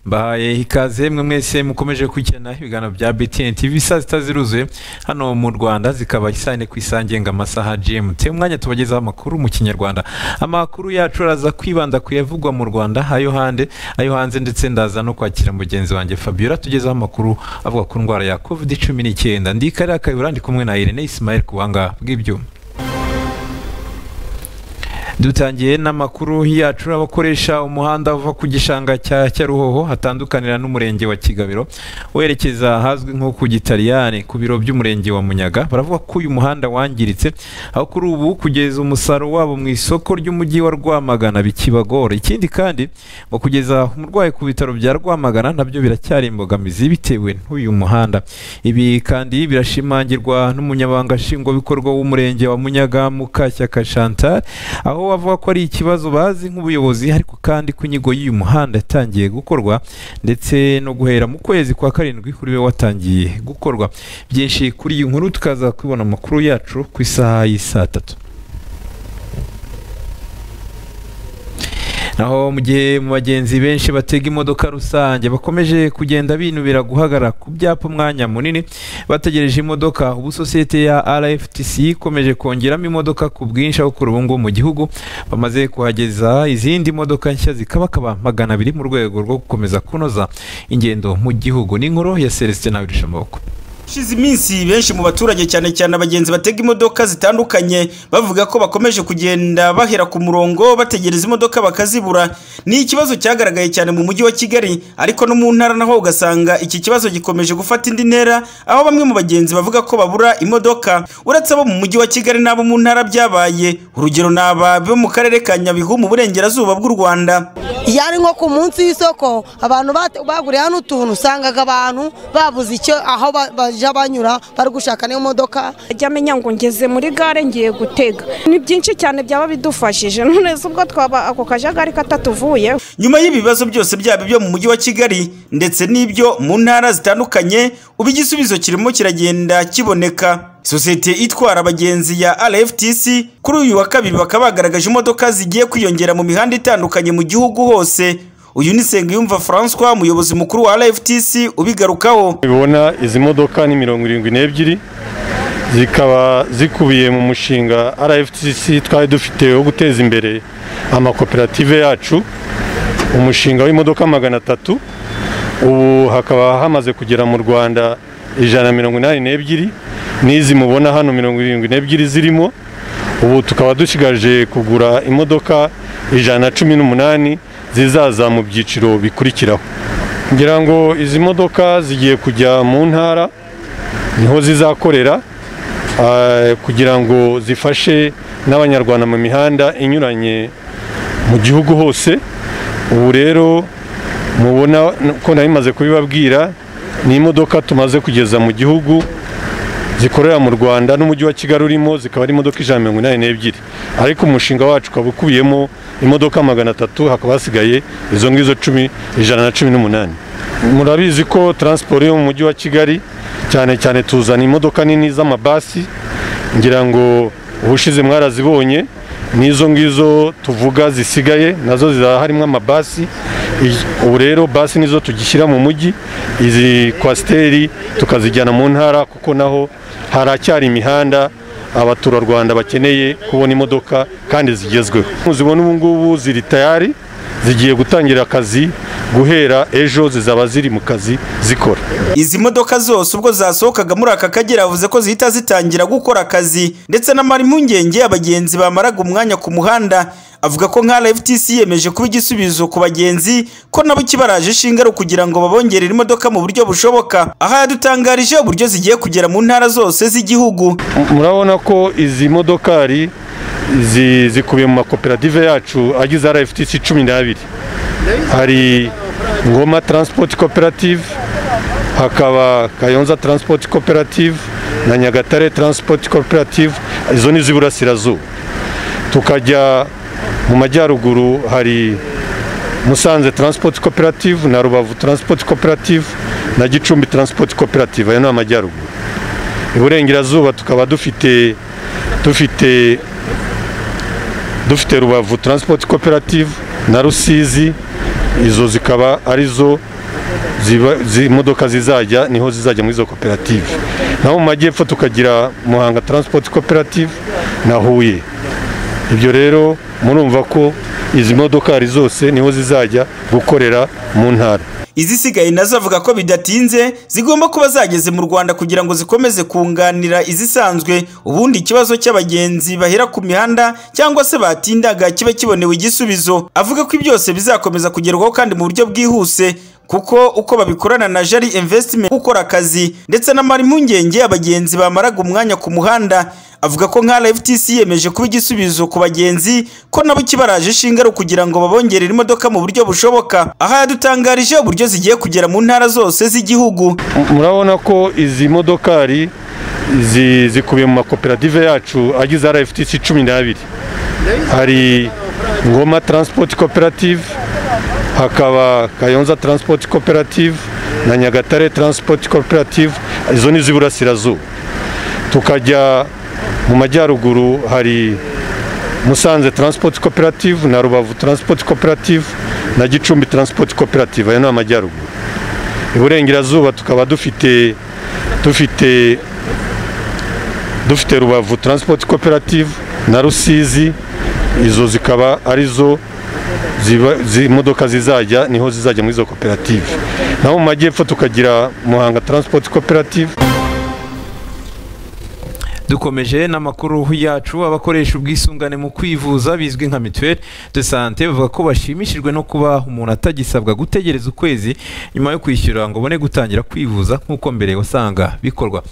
mbahaye ikaze mwe mwese mukomeje kugena ibiganiro bya BTN TV saa sita ziruzuye hano mu Rwanda zikaba isane ku isange ngo amasaha GMT umwanya tubagezaho amakuru mu kinyarwanda amakuru yacu araza kwibanda ku yavugwa mu Rwanda ayo hande ayo hanze ndetse ndaza no kwakira mugenzi wanjye Fabiola tugezaho amakuru avuga ku ndwara ya COVID-19 ndikarira kayura ndi kumwe na Irene Ismail kuwanga bw'ibyuma dutangiye n'amakuru yacu abakoresha umuhanda uva ku gishanga cya Cyaruhoho hatandukanira n'umurenge wa Kigabiro werekeza ahazwi nko ku Gitaliyani ku biro by'umurenge wa Munyaga baravuga ko uyu muhanda wangiritse aho kuri ubu kugeza umusaruro wabo mu isoko ry'umujyi wa Rwamagana bikibagora ikindi kandi ngo kugeza umurwayi ku bitaro bya Rwamagana nabyo biracyari imbogamizi bitewe n'uyu muhanda ibi kandi birashimangirwa n'umunyabanga nshingwabikorwa w'umurenge wa Munyaga Mukashyaka Chantal aho bavuga ko ari ikibazo bazi nk'ubuyobozi ariko kandi ko inyigo y'uyu muhanda yatangiye gukorwa ndetse no guhera mu kwezi kwa karindwi kuri we watangiye gukorwa byinshi kuri iyi nkuru tukaza kubibona amakuru yacu ku isaha y'isaa tatu naho mu gihe mu bagenzi benshi batega imodoka rusange bakomeje kugenda binubira guhagarara ku byapa umwanya munini bategereje imodoka ubu sosiyete ya RFTC ikomeje kongeramo imodoka ku bwinshi aho kuri ubu ngubu mu gihugu bamaze kuhageza izindi modoka nshya zikabakaba magana abiri mu rwego rwo gukomeza kunoza ingendo mu gihugu n'inkuru ya Celestin Nabirishamaboko Shize iminsi benshi mu baturage cyane cyane abagenzi batega imodoka zitandukanye bavuga ko bakomeje kugenda bahera ku murongo bategereza imodoka bakazibura ni ikibazo cyagaragaye cyane mu mujyi wa Kigali ariko no mu ntara naho ugasanga iki kibazo gikomeje gufata indi ntera aho bamwe mu bagenzi bavuga ko babura imodoka uretse abo mu mujyi wa Kigali n'abo mu ntara byabaye urugero ni aba bo mu karere ka Nyabihu mu burengerazuba bw'u Rwanda iyo ari nko ku munsi w'isoko abantu baguriye hano utuntu usangaga abantu babuze icyo aho bajya banyura bari gushaka niyo modoka ajya amenya ngo ngeze muri gare ngiye gutega ni byinshi cyane byaba bidufashije none ubwo twaba ako kajagari katatuvuye nyuma y'ibibazo byose byaba ibyo mu mujyi wa Kigali ndetse n'ibyo mu ntara zitandukanye ubu igisubizo kirimo kiragenda kiboneka sosiyete itwara abagenzi ya RFTC kuri uyu wa kabiri bakaba bagaragaje imodoka zigiye kwiyongera mu mihanda itandukanye mu gihugu hose uyu ni Nsengiyumva François umuyobozi mukuru wa RFTC ubigarukaho ubona izi modoka ni mirongo irindwi n'ebyiri zikaba zikubiye mu mushinga RFTC twari dufite wo guteza imbere amakoperative yacu umushinga w'imodoka magana atatu ubu hakaba hamaze kugera mu Rwanda ijana mirongo inani n'ebyiri n'izi mubona hano mirongo irindwi n'ebyiri zirimo ubu tukaba dusigaje kugura imodoka ijana cumi n'umunani zizaza mu byiciro bikurikiraho ngira ngo izi modoka zigiye kujya mu ntara niho zizakorera kugira ngo zifashe n'abanyarwanda mu mihanda inyuranye mu gihugu hose ubu rero mubona ko nabimaze kubibabwira ni imodoka tumaze kugeza mu gihugu zikorera mu Rwanda n'umujyi wa Kigali urimo zikaba ari imodoka ijana mirongo inani n'ebyiri ariko umushinga wacu ukaba ukubiyemo imodoka magana atatu hakaba hasigaye izo ngizo cumi ijana na cumi n'umunani murabizi ko taransiporo yo mu mujyi wa Kigali cyane cyane tuzana imodoka nini z'amabasi ngira ngo ubushize mwarazibonye n'izo ngizo tuvuga zisigaye nazo zizaba harimo amabasi ubu rero basi nizo tugishyira mu mujyi izi kwasiteri tukazijyana mu ntara kuko naho haracyari imihanda abaturarwanda bakeneye kubona imodoka kandi zigezweho muzibona ubu ngubu ziri tayari zigiye gutangira akazi guhera ejo zizaba ziri mu kazi zikora izi modoka zose ubwo zasohokaga muri aka kagera yavuze ko zihita zitangira gukora akazi ndetse n'amara impungenge abagenzi bamaraga umwanya ku muhanda avuga ko nka RFTC yemeje kuba igisubizo ku bagenzi ko nabo kibaraje ishinga ari ukugira ngo babongerere imodoka mu buryo bushoboka aha yadutangarije uburyo zigiye kugera mu ntara zose z'igihugu murabona ko izi modokari zikubiye mu makoperative yacu agize RFTC cumi n'abiri hari ngoma transport cooperative hakaba kayonza transport cooperative na nyagatare transport cooperative izo ni iz'iburasirazuba tukajya mu majyaruguru hari musanze transport cooperative na rubavu transport cooperative na gicumbi transport cooperative ayo ni amajyaruguru iburengerazuba tukaba dufite dufite dufite rubavu transport cooperative na rusizi izo zikaba arizo ziba- zi- imodoka zizajya niho zizajya muri izo koperative naho mu majyepfo tukagira muhanga transport koperative na huye ibyo rero murumva ko izi modoka ari zose niho zizajya gukorera mu ntara izisigaye nazo avuga ko bidatinze zigomba kuba zageze mu rwanda kugira ngo zikomeze kunganira izisanzwe ubundi ikibazo cy'abagenzi bahera ku mihanda cyangwa se batindaga kibe kibonewe igisubizo avuga ko byose bizakomeza kugerwaho kandi mu buryo bwihuse kuko uko babikorana na jari investment gukora akazi ndetse n'amara impungenge abagenzi bamaraga umwanya ku muhanda avuga ko nka RFTC yemeje kuba igisubizo ku bagenzi ko nabo kibaraje ishinga ari ukugira ngo babongerere imodoka mu buryo bushoboka aha yadutangarije uburyo zigiye kugera mu ntara zose z'igihugu murabona ko izi modokari zi- zikubiye mu makoperative yacu agize RFTC cumi n'abiri hari Ngoma Transport Cooperative hakaba Kayonza Transport Cooperative na Nyagatare Transport Cooperative izo ni iz'iburasirazuba tukajya mu majyaruguru hari Musanze Transport Cooperative na Rubavu Transport Cooperative na Gicumbi Transport Cooperative ayo ni amajyaruguru iburengerazuba tukaba dufite dufite dufite rubavu transport cooperative na rusizi izo zikaba arizo ziba zi- imodoka zizajya niho zizajya muri izo koperative naho mu majyepfo tukagira muhanga transport cooperative dukomeje n'amakuru yacu abakoresha ubwisungane mu kwivuza bizwi nka mituweli de sante bavuga ko bashimishijwe no kuba umuntu atagisabwa gutegereza ukwezi nyuma yo kwishyura ngo ubone gutangira kwivuza nk'uko mbere wasanga bikorwa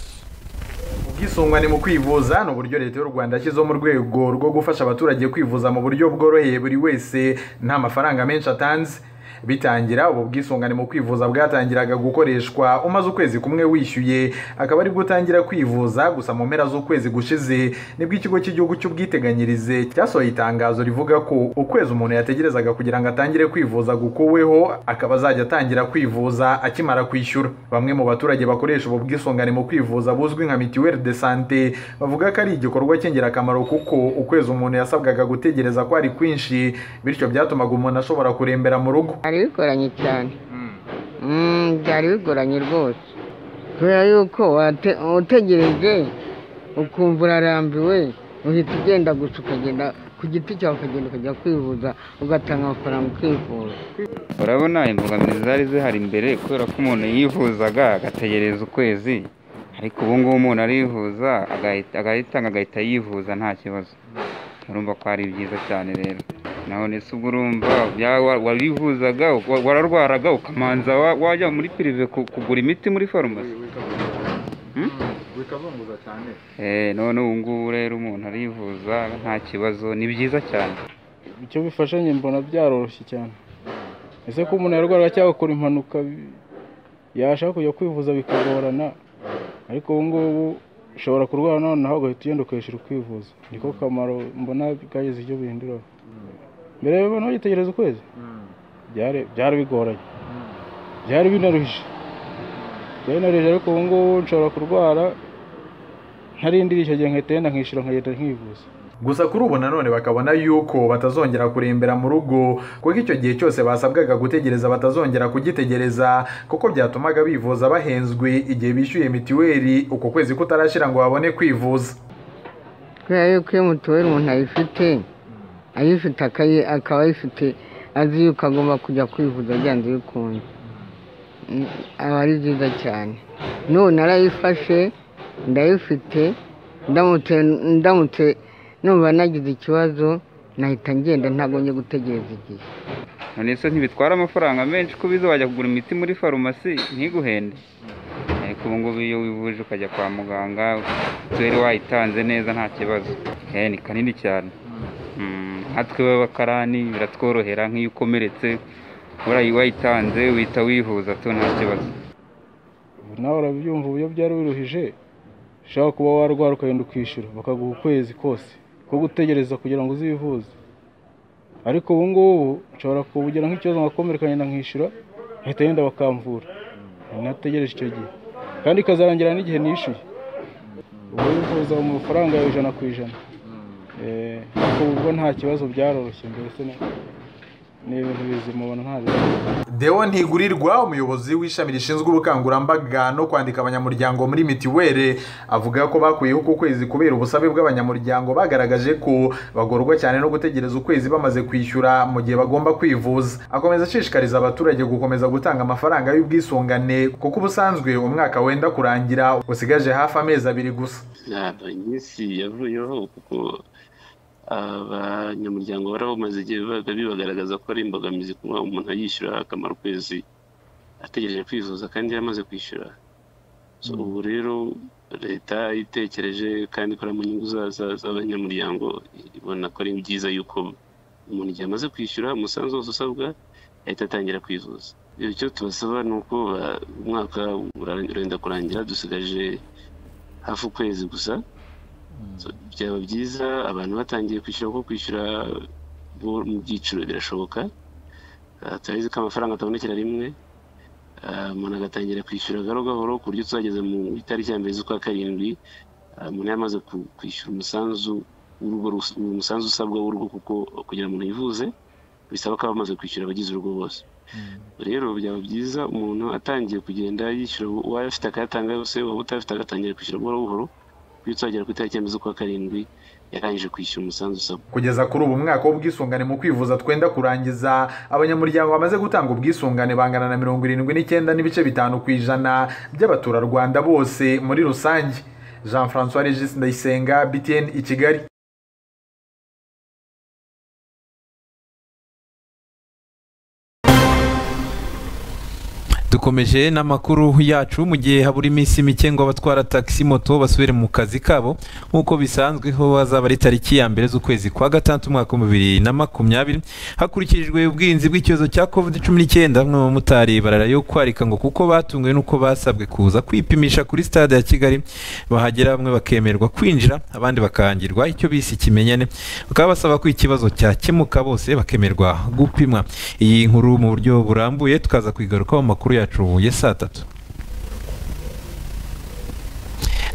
ubwisungane mu kwivuza ni uburyo leta y'u rwanda yashyizeho mu rwego rwo gufasha abaturage kwivuza mu buryo bworoheye buri wese nta mafaranga menshi atanze bitangira ubu bwisungane mu kwivuza bwatangiraga gukoreshwa umaze ukwezi kumwe wishyuye akaba ari gutangira kwivuza gusa mu mpera z'ukwezi gushize nibwo ikigo cy'igihugu cy'ubwiteganyirize cyasohoye itangazo rivuga ko ukwezi umuntu yategerezaga kugira ngo atangire kwivuza gukuweho akaba azajya atangira kwivuza akimara kwishyura bamwe mu baturage bakoresha ubu bwisungane mu kwivuza buzwi nka mituweli de sante bavuga ko ari igikorwa cy'ingirakamaro kuko ukwezi umuntu yasabwaga gutegereza ko ari kwinshi bityo byatumaga umuntu ashobora kurembera mu rugo byari bigoranye cyane Mm, byari bigoranye rwose kubera yuko wate- utegereje ukumva urarambiwe uhita ugenda gusa ukagenda ku giti cyawe ukagenda ukajya kwivuza ugatanga amafaranga ukivuza urabona imbogamizi zari zihari mbere kubera ko umuntu yivuzaga agategereza ukwezi ariko ubu ngubu umuntu arivuza agahita- agahitanga agahita yivuza nta kibazo urumva ko ari byiza cyane rero naho nese ubwo urumva bya- wa- warivuzaga wa- wararwaraga ukamanza wa- wajya muri pirive ku- kugura imiti muri farumasi bikazunguza cyane Eh, none ubu ngubu rero umuntu arivuza nta kibazo ni byiza cyane icyo bifashanye mbona byaroroshye cyane ese ko umuntu yarwara cyangwa akora impanuka bi- yashaka kujya kwivuza bikagorana ariko ubu ngubu ushobora kurwara noneho ugahita ugenda ukishyura ukwivuza niko kamaro mbona bwageze icyo bihinduraho mbere abantu bagitegereza ukwezi byari byari bigoranye byari binaruhije byari binaruhije ariko ubu ngubu nshobora kurwara ntarindiriye icyo gihe nkahita ngenda nkishyura nkagenda nkivuza gusa kuri ubu nanone bakabona yuko batazongera kurembera mu rugo kuko icyo gihe cyose basabwaga gutegereza batazongera kugitegereza kuko byatumaga bivuza bahenzwe igihe bishyuye mitiweli uko kwezi kutarashira ngo babone kwivuza kubera yuko iyo mutuweli umuntu ayifite ayifite akayi- akaba ayifite azi yuko agomba kujya kwivuza byanze bikunze Mm, aba ari byiza cyane n'ubu narayifashe ndayifite ndamutse ndamutse numva nagize ikibazo nahita ngenda ntagombye gutegereza igihe none se ntibitwara amafaranga menshi ko biza wajya kugura imiti muri farumasi ntiguhende ariko ubu ngubu iyo wivuje ukajya kwa muganga turi wayitanze neza nta kibazo Eh, ni kanini cyane Mm, nkatwe b'abakarani biratworohera nk'iyo ukomeretse urayi wayitanze uhita wivuza tu nta kibazo ubu nawe urabyumva uburyo byari biruhije ushobora kuba warwara ukagenda ukishyura bakaguha ukwezi kose ko gutegereza kugira ngo uzivuze ariko ubu ngubu nshobora kubugira nk'ikibazo ngakomereka ngenda nkishyura nkahita ngenda bakamvura nategereje icyo gihe kandi ikazarangira n'igihe nishyuye ubu wifuza mu mafaranga yawe ijana ku ijana Eh, ariko ubwo nta kibazo byaroroshye mbese ni- ni ibintu bizima ubona nta bibazo Deo Ntigurirwa umuyobozi w'ishami rishinzwe ubukangurambaga no kwandika abanyamuryango muri mitiweli avuga ko bakuyeho uku kwezi kubera ubusabe bw'abanyamuryango bagaragaje ko bagorwa cyane no gutegereza ukwezi bamaze kwishyura mu gihe bagomba kwivuza akomeza ashishikariza abaturage gukomeza gutanga amafaranga y'ubwisungane kuko ubusanzwe umwaka wenda kurangira usigaje hafi amezi abiri gusa ntabwo iminsi yavuyeho kuko abanyamuryango barabamaze igihe bibaga bibagaragaza ko ari imbogamizi kuba umuntu ayishyura akamara ukwezi ategereje kwivuza kandi yaramaze kwishyura So, ubu rero leta itekereje kandi ikora mu nyungu za- za- z'abanyamuryango ibona ko ari byiza yuko umuntu igihe amaze kwishyura umusanzu wose usabwa ahita atangira kwivuza icyo tubasaba ni uko ba- umwaka ura- urenda kurangira dusigaje hafi ukwezi gusa So, byaba byiza abantu batangiye kwishyura kuko kwishyura bo- mu byiciro birashoboka Ah, turabizi ko amafaranga atabonekera rimwe Ah, umuntu agatangira kwishyura gahoro gahoro ku buryo tuzageza mu itariki ya mbere z'ukwa karindwi ah, umuntu yamaze ku- kwishyura umusanzu w'urugo rus- umusanzu usabwa w'urugo kuko kugira ngo umuntu yivuze bisaba ko aba amaze kwishyura abagize urugo bose rero byaba byiza umuntu atangiye kugenda yishyura uwayo afite akayatanga yose waba utayafite agatangira kwishyura buhoro buhoro kuko iyo tuzagera ku itariki ya mbere z'ukwa karindwi yarangije kwishyura umusanzu usabwa kugeza kuri ubu mwaka w'ubwisungane mu kwivuza twenda kurangiza abanyamuryango bamaze gutanga ubwisungane bangana na mirongo irindwi n'icyenda n'ibice bitanu ku ijana by'abaturarwanda bose muri rusange jean francois regis ndayisenga btn i kigali dukomeje n'amakuru yacu mu gihe habura iminsi mike ngo abatwara taxi moto basubire mu kazi kabo nk'uko bisanzwe ho bazaba ari tariki ya mbere z'ukwezi kwa gatandatu umwaka wa bibiri na makumyabiri hakurikijwe ubwirinzi bw'icyorezo cya covid cumi n'icyenda bamwe mu bamotari bararayo kwarika ngo kuko batunguwe n'uko basabwe kuza kwipimisha kuri stade ya kigali bahagera bamwe bakemerwa kwinjira abandi bakangirwa icyo bise ikimenyane bakaba basaba ko ikibazo cyakemuka bose bakemerwa gupimwa iyi nkuru mu buryo burambuye tukaza kuyigarukaho mu makuru yacu ya saa tatu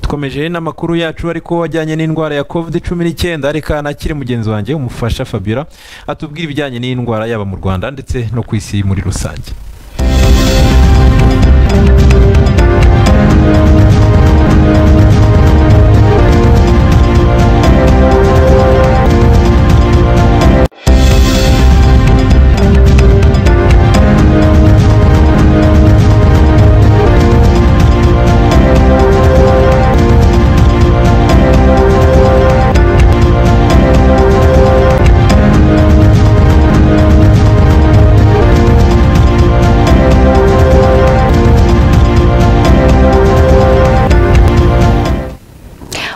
dukomeje n'amakuru yacu ariko ajyanye n'indwara ya covid cumi n'icyenda ariko anakiri mugenzi wanjye umufasha fabiola atubwira ibijyanye n'indwara yaba mu rwanda ndetse no ku isi muri rusange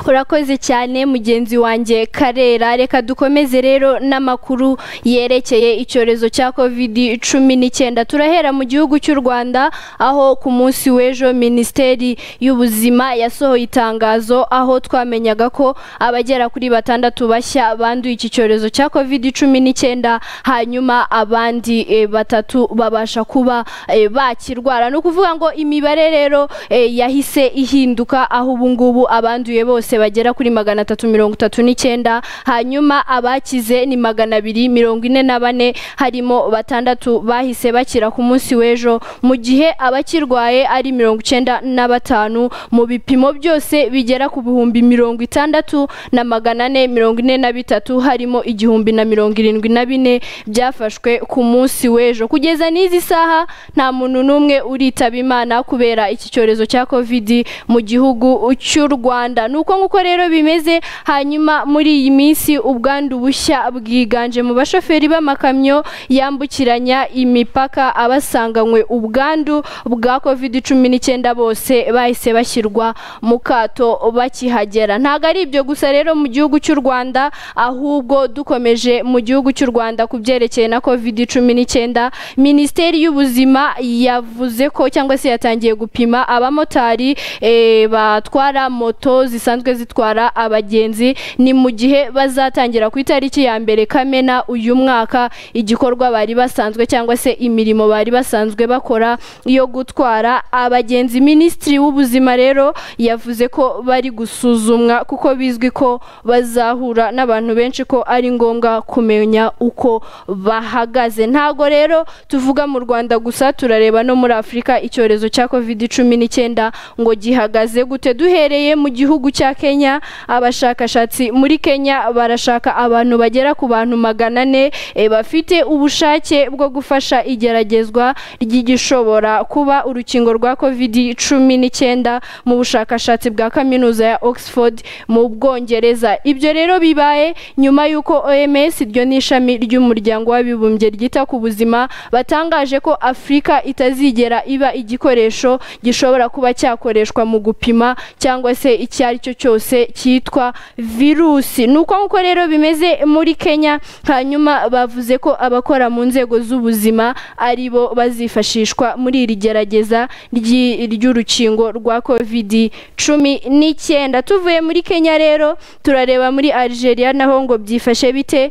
urakoze cyane mugenzi wanjye karera reka dukomeze rero n'amakuru yerekeye icyorezo cya covid cumi n'icyenda turahera mu gihugu cy'u rwanda aho ku munsi w'ejo minisiteri y'ubuzima yasohoye itangazo aho twamenyaga ko abagera kuri batandatu bashya banduye iki cyorezo cya covid cumi n'icyenda hanyuma abandi eh, batatu babasha kuba eh, bakirwara ni ukuvuga ngo imibare rero eh, yahise ihinduka aho ubu ngubu abanduye bose bagera kuri magana atatu mirongo itatu n'icyenda hanyuma abakize ni magana abiri mirongo ine na bane harimo batandatu bahise bakira ku munsi w'ejo mu gihe abakirwaye ari mirongo icyenda na batanu mu bipimo byose bigera ku bihumbi mirongo itandatu na magana ane mirongo ine na bitatu harimo igihumbi na mirongo irindwi na bine byafashwe ku munsi w'ejo kugeza n'izi saha nta muntu n'umwe uritaba imana kubera iki cyorezo cya covid mu gihugu cy'u rwanda ni uko nguko rero bimeze hanyuma muri iyi minsi ubwandu bushya bwiganje mu bashoferi b'amakamyo yambukiranya imipaka abasanganywe ubwandu bwa covid cumi n'icyenda bose bahise bashyirwa mu kato bakihagera ntabwo ari ibyo gusa rero mu gihugu cy'u rwanda ahubwo dukomeje mu gihugu cy'u rwanda ku byerekeye na covid cumi n'icyenda minisiteri y'ubuzima yavuze ko cyangwa se yatangiye gupima abamotari eh, batwara moto zisanzwe zitwara abagenzi ni mu gihe bazatangira ku itariki ya mbere kamena uyu mwaka igikorwa bari basanzwe cyangwa se imirimo bari basanzwe bakora yo gutwara abagenzi minisitiri w'ubuzima rero yavuze ko bari gusuzumwa kuko bizwi ko bazahura n'abantu benshi ko ari ngombwa kumenya uko bahagaze ntago rero tuvuga mu rwanda gusa turareba no muri afurika icyorezo cya covid cumi n'icyenda ngo gihagaze gute duhereye mu gihugu cya kenya abashakashatsi muri kenya barashaka abantu bagera ku bantu magana ane eh, bafite ubushake bwo gufasha igeragezwa ry'igishobora kuba urukingo rwa covid cumi n'icyenda mu bushakashatsi bwa kaminuza ya oxford mu bwongereza ibyo rero bibaye nyuma y'uko oms iryo ni ishami ry'umuryango w'abibumbye ryita ku buzima batangaje ko afurika itazigera iba igikoresho gishobora kuba cyakoreshwa mu gupima cyangwa se icyo ari cyo cyose cyitwa virusi ni uko nguko rero bimeze muri kenya hanyuma bavuze ko abakora mu nzego z'ubuzima ari bo bazifashishwa muri iri gerageza ry'i- ry'urukingo rwa kovidi cumi n'icyenda tuvuye muri kenya rero turareba muri algeria naho ngo byifashe bite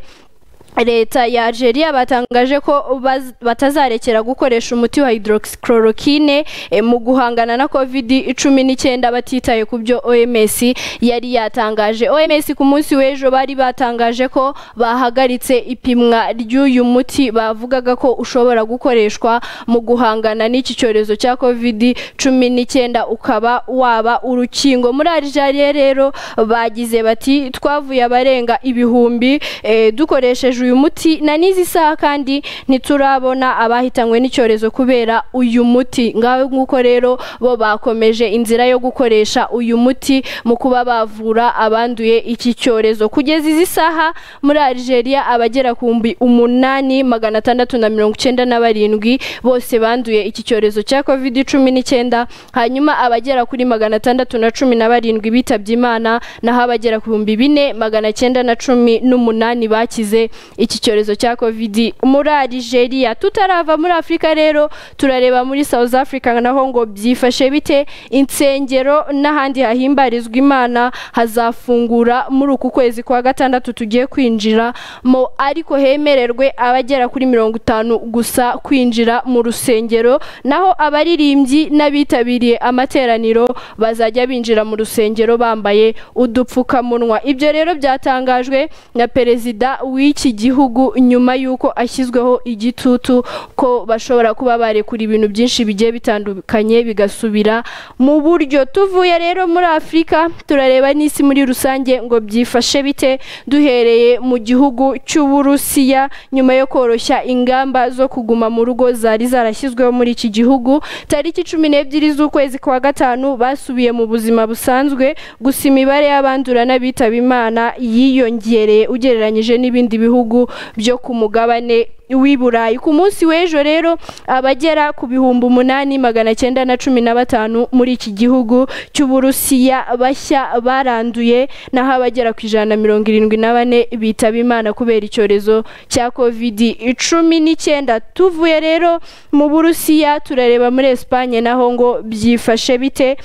leta ya algeria batangaje ko baz- batazarekera gukoresha umuti wa hydroxychloroquine eh, mu guhangana na covid cumi n'icyenda batitaye ku byo oms yari yatangaje oms ku munsi w'ejo bari batangaje ko bahagaritse ipimwa ry'uyu muti bavugaga ko ushobora gukoreshwa mu guhangana n'iki cyorezo cya covid cumi n'icyenda ukaba waba urukingo muri algeria rero bagize bati twavuye abarenga ibihumbi eh, dukoresheje uyu muti na n'izi saha kandi ntiturabona abahitanywe n'icyorezo kubera uyu muti ngaho nguko rero bo bakomeje inzira yo gukoresha uyu muti mu kuba bavura abanduye iki cyorezo kugeza izi saha muri algeria abagera ku bihumbi umunani magana atandatu na mirongo icyenda na barindwi bose banduye iki cyorezo cya covid cumi n'icyenda hanyuma abagera kuri magana atandatu na cumi na barindwi bitabye imana naho abagera ku bihumbi bine magana cyenda na cumi n'umunani bakize iki cyorezo cya covid muri algeria tutarava muri afurika rero turareba muri south africa naho ngo byifashe bite insengero n'ahandi hahimbarizwa imana hazafungura muri uku kwezi kwa gatandatu tugiye kwinjiramo ariko hemererwe abagera kuri mirongo itanu gusa kwinjira mu rusengero naho abaririmbyi n'abitabiriye amateraniro bazajya binjira mu rusengero bambaye udupfukamunwa ibyo rero byatangajwe na perezida w'iki gihugu nyuma y'uko ashyizweho igitutu ko bashobora kuba barekura ibintu byinshi bigiye bitandukanye bigasubira mu buryo tuvuye rero muri afurika turareba n'isi muri rusange ngo byifashe bite duhereye mu gihugu cy'uburusiya nyuma yo koroshya ingamba zo kuguma mu rugo zari zarashyizweho muri iki gihugu tariki cumi n'ebyiri z'ukwezi kwa gatanu basubiye mu buzima busanzwe gusa imibare y'abandura n'abitaba imana yiyongereye ugereranyije n'ibindi bihugu byo ku mugabane w'i burayi ku munsi w'ejo rero abagera ku bihumbi umunani magana cyenda na cumi na batanu muri iki gihugu cy'uburusiya bashya baranduye naho abagera ku ijana na mirongo irindwi na bane bitaba imana kubera icyorezo cya kovidi cumi n'icyenda tuvuye rero mu burusiya turareba muri esipanye naho ngo byifashe bite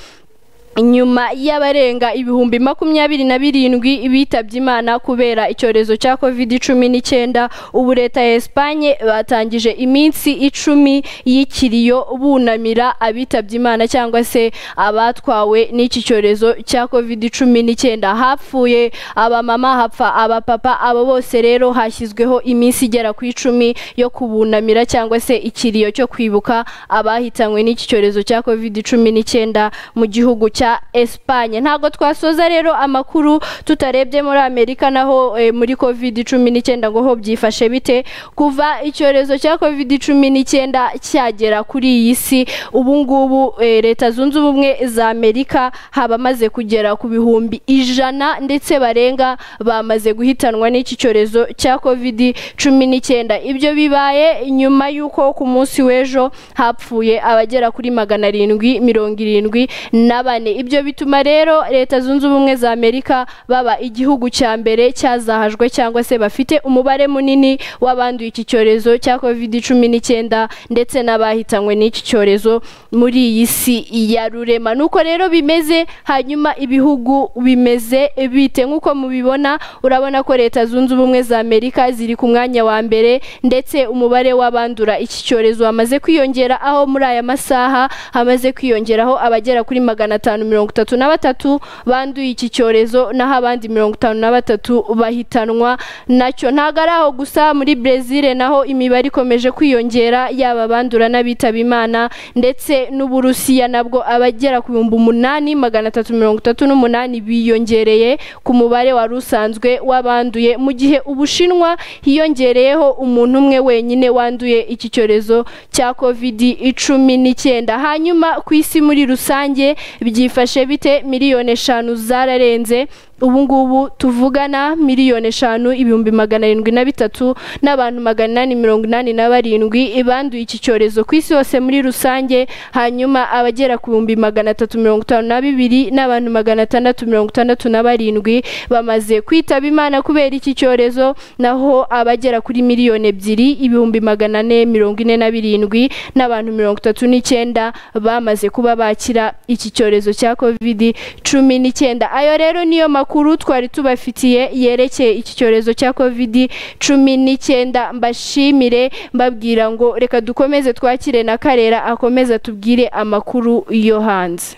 nyuma y'abarenga ibihumbi makumyabiri na birindwi bitabye imana kubera icyorezo cya covid cumi n'icyenda ubu leta ya esipanye batangije iminsi icumi y'ikiriyo bunamira abitabye imana cyangwa se abatwawe n'iki cyorezo cya covid cumi n'icyenda hapfuye abamama hapfa abapapa abo bose rero hashyizweho iminsi igera ku icumi yo kubunamira cyangwa se ikiriyo cyo kwibuka abahitanywe n'iki cyorezo cya covid cumi n'icyenda mu gihugu cya Espagne ntabwo twasoza rero amakuru tutarebye muri Amerika naho eh, muri covid cumi n'icyenda ngo ho byifashe bite kuva icyorezo cya covid cumi n'icyenda cyagera kuri iyi si ubu ngubu eh, leta zunze ubumwe za Amerika habamaze kugera ku bihumbi ijana ndetse barenga bamaze guhitanwa n'iki cyorezo cya covid cumi n'icyenda ibyo bibaye nyuma y'uko ku munsi w'ejo hapfuye abagera kuri magana arindwi mirongo irindwi na bane cyane ibyo bituma rero leta zunze ubumwe za amerika baba igihugu cya mbere cyazahajwe cyangwa se bafite umubare munini w'abanduye iki cyorezo cya covid cumi n'icyenda ndetse n'abahitanywe n'iki cyorezo muri iyi si ya rurema nuko rero bimeze hanyuma ibihugu bimeze bite nk'uko mubibona urabona ko leta zunze ubumwe za amerika ziri ku mwanya wa mbere ndetse umubare w'abandura iki cyorezo wamaze kwiyongera aho muri aya masaha hamaze kwiyongeraho abagera kuri magana atanu mirongo itatu na batatu banduye iki cyorezo naho abandi mirongo itanu na batatu bahitanwa nacyo ntabwo ari aho gusa muri brezil naho imibare ikomeje kwiyongera yaba abandura n'abitaba imana ndetse n'uburusiya nabwo abagera ku bihumbi umunani magana atatu mirongo itatu n'umunani biyongereye ku mubare wari usanzwe w'abanduye mu gihe ubushinwa hiyongereyeho umuntu umwe wenyine wanduye iki cyorezo cya kovidi cumi n'icyenda hanyuma ku isi muri rusange byifashe bite miliyoni eshanu zararenze ubu ngubu tuvugana miliyoni eshanu ibihumbi magana arindwi na bitatu n'abantu magana inani mirongo inani na barindwi banduye iki cyorezo ku isi hose muri rusange hanyuma abagera ku bihumbi magana atatu mirongo itanu na bibiri n'abantu magana atandatu mirongo itandatu na barindwi bamaze kwitaba imana kubera iki cyorezo naho abagera kuri miliyoni ebyiri ibihumbi magana ane mirongo ine na birindwi n'abantu mirongo itatu n'icyenda bamaze kuba bakira iki cyorezo cya kovidi cumi n'icyenda ayo rero niyo makuru makuru twari tubafitiye yerekeye iki cyorezo cya kovidi cumi n'icyenda mbashimire mbabwira ngo reka dukomeze twakire na karera akomeze atubwire amakuru yo hanze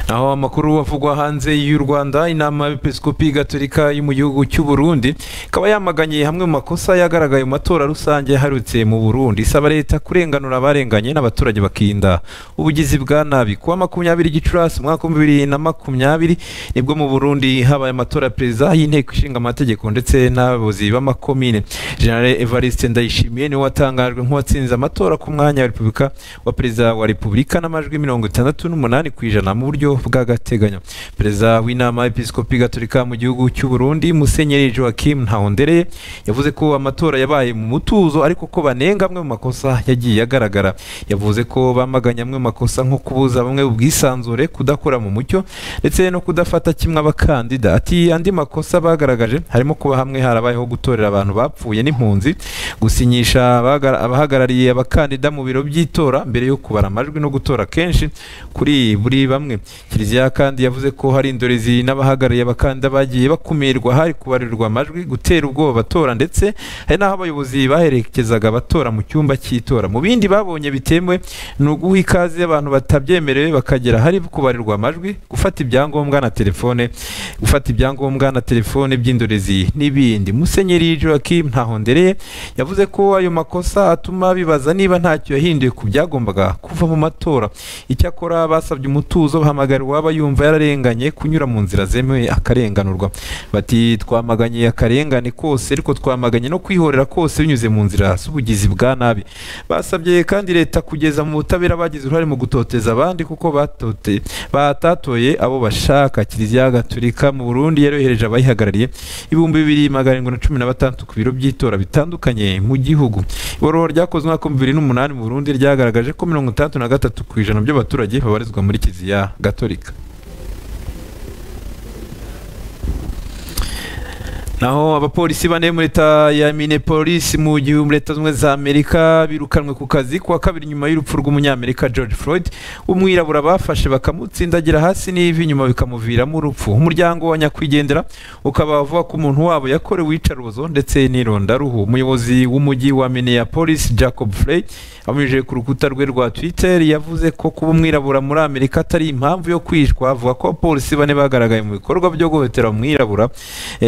aho amakuru avugwa hanze y'u Rwanda inama y'Episcopi Gatolika yo mu gihugu cy'u Burundi ikaba yamaganye hamwe mu makosa yagaragaye mu matora rusange yaharutse mu Burundi isaba leta kurenganura abarenganye n'abaturage bakirinda ubugizi bwa nabi kuwa makumyabiri Gicurasi umwaka w'ibihumbi bibiri na makumyabiri nibwo mu Burundi habaye amatora ya perezida y'inteko ishinga amategeko ndetse n'abayobozi b'amakomine General Evariste Ndayishimiye niwe watangajwe nk'uwatsinze amatora ku mwanya wa Repubulika wa perezida wa Repubulika n'amajwi mirongo itandatu n'umunani ku ijana mu buryo bw'agateganyo perezida w'inama y'episikopi gatolika mu gihugu cy'u Burundi musenyeri joaquim ntahondereye yavuze ko amatora yabaye mu mutuzo ariko ko banenga amwe mu makosa yagiye agaragara yavuze ko bamaganye amwe mu makosa nko kubuza bamwe ubwisanzure kudakora mu mucyo ndetse no kudafata kimwe abakandida ati andi makosa bagaragaje harimo kuba hamwe harabayeho gutorera abantu bapfuye n'impunzi gusinyisha abahagarariye abakandida mu biro by'itora mbere yo kubara amajwi no gutora kenshi kuri buri bamwe kiliziya kandi yavuze ko hari indorezi n'abahagarariye abakandida bagiye bakumirwa hari kubarirwa amajwi gutera ubwoba abatora ndetse hari n'aho abayobozi baherekezaga abatora mu cyumba cy'itora mu bindi babonye bitemewe ni uguha ikaze abantu batabyemerewe bakagera hari kubarirwa amajwi gufata ibyangombwa na telefone gufata ibyangombwa na telefone by'indorezi n'ibindi musenyeri joaquim ntahondereye yavuze ko ayo makosa atuma bibaza niba ntacyo yahinduye ku byagombaga kuva mu matora icyakora basabye umutuzo bahamagara waba yumva yararenganye kunyura mu nzira zemewe akarenganurwa bati twamaganye akarengane kose ariko twamaganye no kwihorera kose binyuze mu nzira z'ubugizi bwa nabi basabye kandi leta kugeza mu butabera bagize uruhare mu gutoteza abandi kuko batote batatoye abo bashaka kiliziya gatolika mu burundi yarohereje abayihagarariye ibihumbi bibiri magana arindwi na cumi na batandatu ku biro by'itora bitandukanye mu gihugu ibarura ryakozwe umwaka w'ibihumbi bibiri n'umunani mu burundi ryagaragaje ko mirongo itandatu na gatatu ku ijana by'abaturage babarizwa muri kiliziya gatolika naho abapolisi bane muri leta ya minneapolis mu gihugu muri leta zunze ubumwe za amerika birukanwe ku kazi kuwa kabiri nyuma y'urupfu rw'umunyamerika george floyd umwirabura bafashe bakamutsindagira hasi n'ivi nyuma bikamuviramo urupfu umuryango wa nyakwigendera ukaba uvuga ko umuntu wabo yakorewe iyicarubozo ndetse n'irondaruhu umuyobozi w'umujyi wa minneapolis jacob frey abinyujije ku rukuta rwe rwa twitter yavuze ko kuba umwirabura muri amerika atari impamvu yo kwishwa avuga ko abapolisi bane bagaragaye mu bikorwa byo guhohotera umwirabura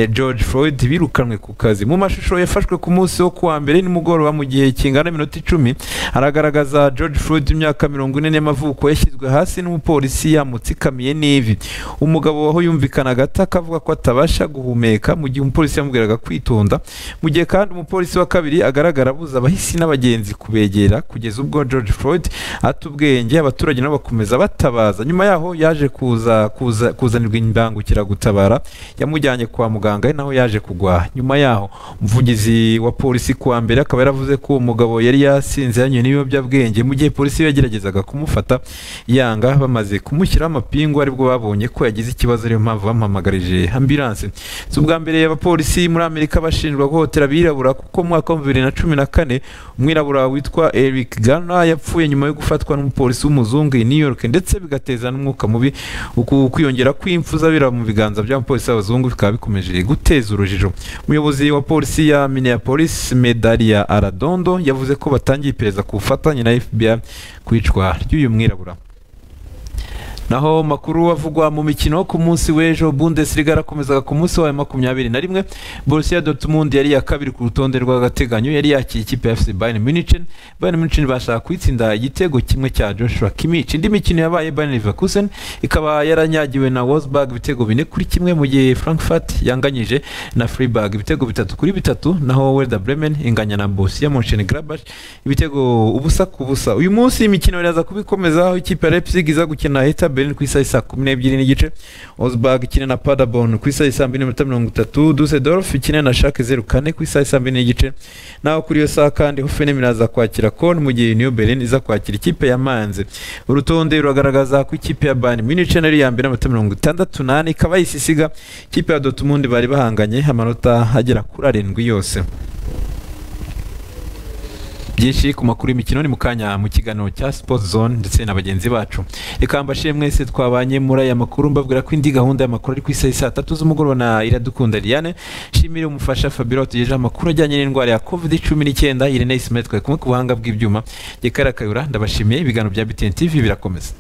george floyd Floyd birukanwe ku kazi mu mashusho yafashwe ku munsi wo kuwa mbere nimugoroba mu gihe kingana n'iminota icumi aragaragaza George Floyd imyaka mirongo ine y'amavuko yashyizwe hasi n'umupolisi yamutsikamiye n'ivi umugabo aho yumvikanaga ata akavuga ko atabasha guhumeka mu gihe umupolisi yamubwiraga kwitonda mu gihe kandi umupolisi wa kabiri agaragara abuza abahisi n'abagenzi kubegera kugeza ubwo George Floyd ata ubwenge abaturage nabo bakomeza batabaza nyuma yaho yaje kuza kuza kuzanirwa imbangukiragutabara yamujyanye kwa muganga ari naho yaje kugwa nyuma yaho umuvugizi wa polisi kuwa mbere akaba yaravuze ko uwo mugabo yari yasinze yanywe n'ibiyobyabwenge mu gihe polisi yageragezaga kumufata yanga bamaze kumushyiraho amapingu aribwo babonye ko yagize ikibazo ariyo mpamvu bamuhamagarije ambilanse si ubwa mbere abapolisi muri amerika bashinjwa guhotera abirabura kuko mu mwaka wa bibiri na cumi na kane umwirabura witwa eric gana yapfuye nyuma yo gufatwa n'umupolisi w'umuzungu i new york ndetse bigateza n'umwuka mubi uku kwiyongera kw'impfu z'abirabura mu biganza by'abapolisi b'abazungu bikaba bikomeje guteza urujijo umuyobozi wa polisi ya minneapolis medalia aradondo yavuze ko batangiye iperereza ku bufatanye na fbi ku icwa ry'uyu mwirabura naho makuru avugwa mu mikino ku munsi w'ejo Bundesliga yarakomezaga ku munsi wayo makumyabiri na rimwe Borussia Dortmund yari iya kabiri ku rutonde rw'agateganyo yari yakiye ikipe ya FC Bayern Munich Bayern Munich bashaka kuyitsinda igitego kimwe cya Joshua Kimmich indi mikino yabaye Bayern Leverkusen ikaba yaranyagiwe na Wolfsburg ibitego bine kuri kimwe mu gihe Frankfurt yanganyije na Freiburg ibitego bitatu kuri bitatu naho Werder Bremen inganya na Borussia Mönchengladbach ibitego ubusa ku busa uyu munsi imikino iraza kubikomeza aho ikipe ya Leipzig iza gukina Hertha Berlin ku isaha saa kumi n'ebyiri n'igice Osberg ikina na Paderborn ku isaha saa mbiri n'iminota mirongo itatu Dusseldorf ikina na Schalke zeru kane ku isaha saa mbiri n'igice naho kuri iyo saha kandi Hoffenheim iraza kwakira Köln mu gihe Union Berlin iza kwakira ikipe ya Mainz urutonde ruragaragaza ko ikipe ya Bayern Munich nari ya mbere n'amanota mirongo itandatu n'ane ikaba yisisiga ikipe ya Dortmund bari bahanganye amanota agera kuri arindwi yose byinshi ku makuru y'imikino ni mu kanya mu kiganiro cya Sports Zone ndetse na bagenzi bacu reka mbashire mwese twabanye muri aya makuru mbabwira ko indi gahunda y'amakuru ari ku isaha saa tatu z'umugoroba na Iradukunda Liliane shimire umufasha Fabiola tugejeje amakuru ajyanye n'indwara ya covid cumi n'icyenda Irene Ismet twari kumwe ku buhanga bw'ibyuma Gekara Kayura ndabashimiye ibiganiro bya BTN TV birakomeza